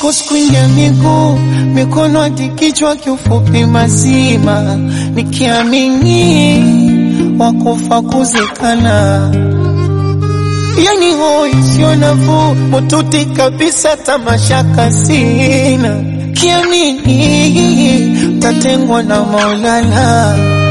kuskwinja miguu mikono hadi kichwa, kiufupi mazima, nikiamini wakufa kuzikana yani hoi sio nafuu, mututi kabisa, tamashaka sina, kiamini tatengwa na Maulana,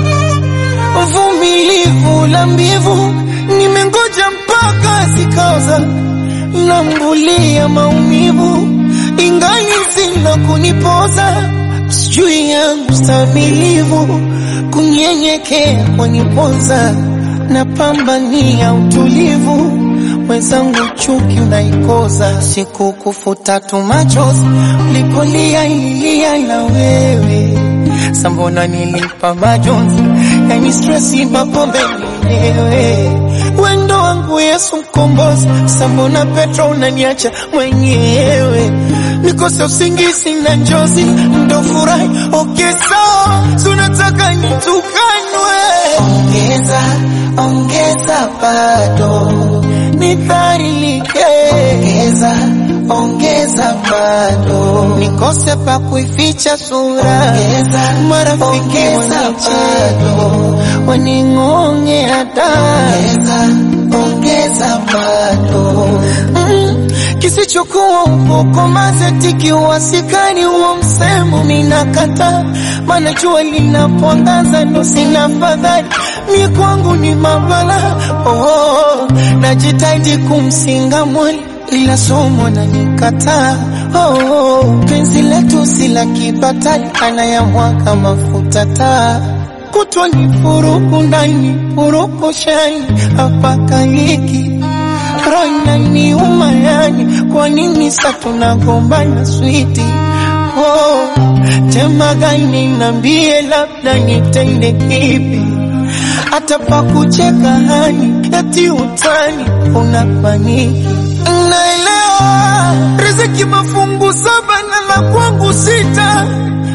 uvumilivu la mbivu, nimengoja mpaka zikaoza, nambulia maumivu, ingali zina kunipoza, sijui yangu stamilivu, kunyenyekea kwanipoza, napambania utulivu mwenzangu chuki unaikoza, siku kufuta tu machozi ulipolia ilia na wewe sambona nilipa majonzi, yani stresi mapombe mwenyewe wendo wangu Yesu mkombozi, sambona Petro unaniacha mwenyewe nikose usingizi na njozi ndo furahi okay, sawa sunataka nitukanwe, ongeza ongeza bado nidhalilike, ongeza ongeza bado nikose pa kuificha sura, ongeza marafiki wanicheka waning'ongea da, ongeza ongeza bado mm, kisichokuwa ukoko mazetiki uwasikani huo msemo minakata, maana jua linapoangaza ndo sina fadhali mie kwangu ni mabala oh, oh, najitahidi kumsinga mwali ila somo na nikataa oh, oh, penzi letu si la kibatali anayamwaga mafuta taa kutwa ni furuku ndani furuku shani apakaliki rana ni umayani kwa nini sa tunagombana switi oh, tema gani nambie labda nitende kipi hata pa kucheka hani eti utani unapaniki naelewa riziki mafungu saba na la kwangu sita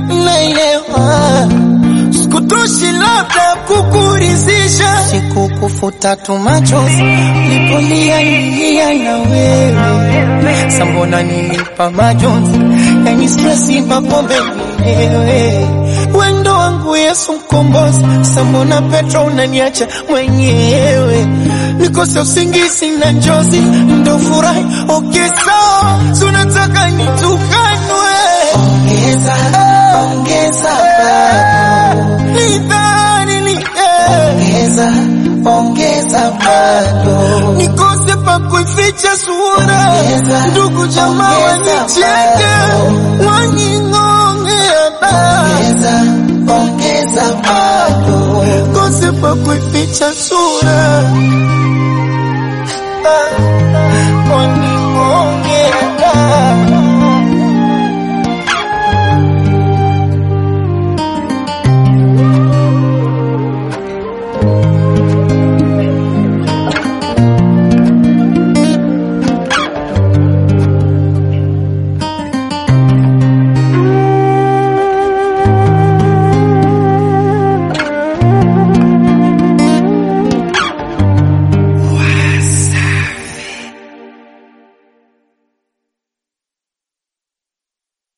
naelewa sikutoshi labda kukurizisha sikukufuta tu machozi lipolia ilia na wewe sambona nilipa majonzi yani stresi mapombe mwenyewe wendo wangu Yesu mkombozi sambona Petro unaniacha mwenyewe nikose usingizi na njozi ndo furahi okay, sawa sunataka nitukanwe ongeza ongeza bado ongeza ongeza bado nikose pa kuificha sura, ndugu jamaa wanicheke waning'ongea da, ongeza bado kose pa kuificha sura